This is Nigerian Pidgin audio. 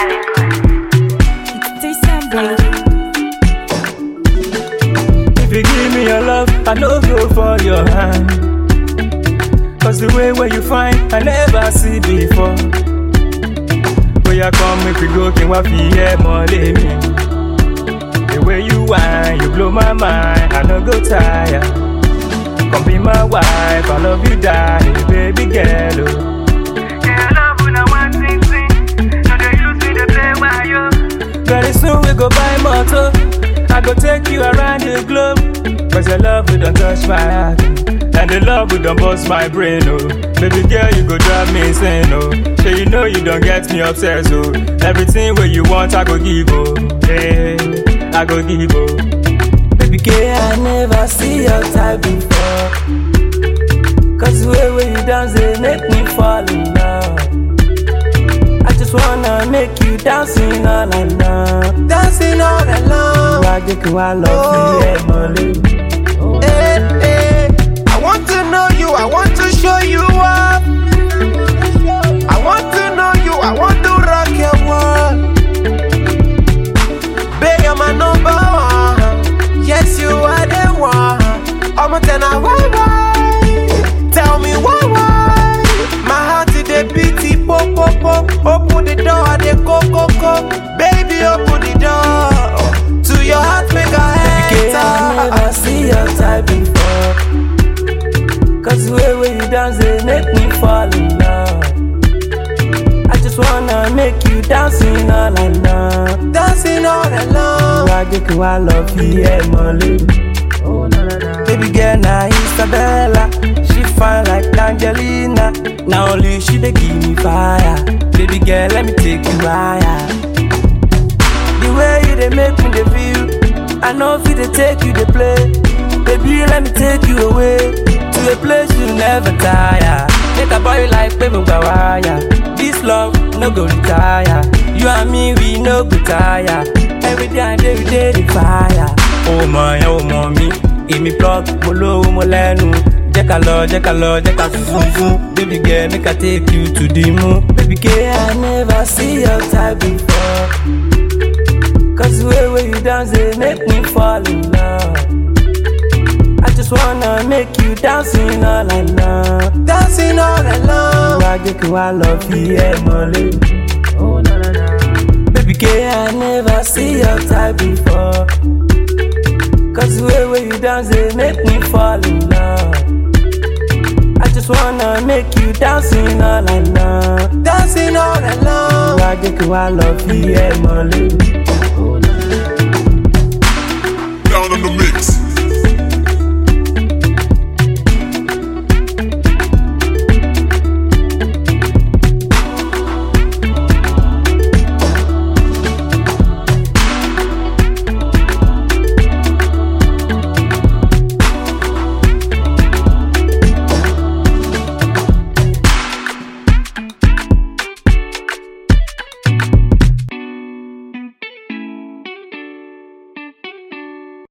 If you give me your love, I no go for your hand. Cause the way where you find, I never see before. Where you come, if you go, can what fear more me. The way you whine, you blow my mind, I no go tire. Come be my wife, I love you, die, baby girl. Oh. Very soon we go buy motor. I go take you around the globe. Cause your love will don't touch my heart. And the love will don't bust my brain, oh. Baby girl, you go drive me insane, oh. So you know you don't get me obsessed, oh. Everything where you want, I go give, oh. Hey, I go give, oh. Baby girl, I never see your type before. Cause the way where you dance, they make me fall in love. I just wanna make you dancing all along. Dancing all along. Why get you I love you, yeah, Molly. Eh, eh. I want to know you, I want to show you up. I want to know you, I want to rock your world. Babe, you're my number one. Yes, you are the one. I'm a tenor, why, why? Tell me why, why? My heart is a beaty, pop, pop, pop. Open the door, they go, go, go. Baby, open the door. To your heart, make a Girl, I enter. never see your type before. Cause the way where you dance, they make me fall in love. I just wanna make you dancing all along. Dancing all along. Why get you I love you, yeah, Molly. Baby girl, now Isabella. She fine like Angelina. Now only she dey give me fire. Baby girl, let me take you higher. The way you dey make me dey feel, I know if they take you dey play. Baby, let me take you away to a place you never tire. Make a boy like baby wire. This love no go retire. You and me we no go tire. Every day and every day the fire. Oh my, oh mommy, èmi plug mo lówó mo lẹ́nu. Jẹ́ ká lọ, jẹ́ ká lọ, jẹ́ ká fún fún fún. Baby girl, make I take you to the moon. Baby girl, I never see your type before. Cause the way where you dance, they make me fall in love. I just wanna make you dancing all along. Dancing all along. Why get you I love you, yeah, Molly. Baby girl, I never see your type before. Cause the way where you dance, they make me fall in love. I just wanna make you dancing all along. Dancing all along. Why get you I love you, yeah, Molly.